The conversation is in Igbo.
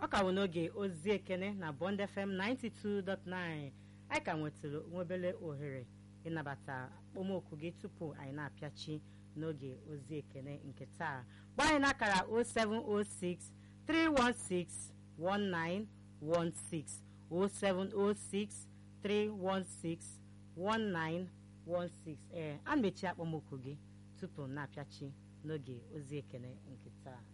ọ ka bụ n'oge ozi ekene na Bond FM 92.9 anyị ka nwetara nwebele ohere ịnabata okpomọkụ gị tupu anyị na-apịachi n'oge ozi ekene nke taa gbaa anyị n'akara 0706 316 1916 0706 316 1916 ee a na-echi akpọmọkụ gị tupu na-apịachi n'oge ozi ekene nke taa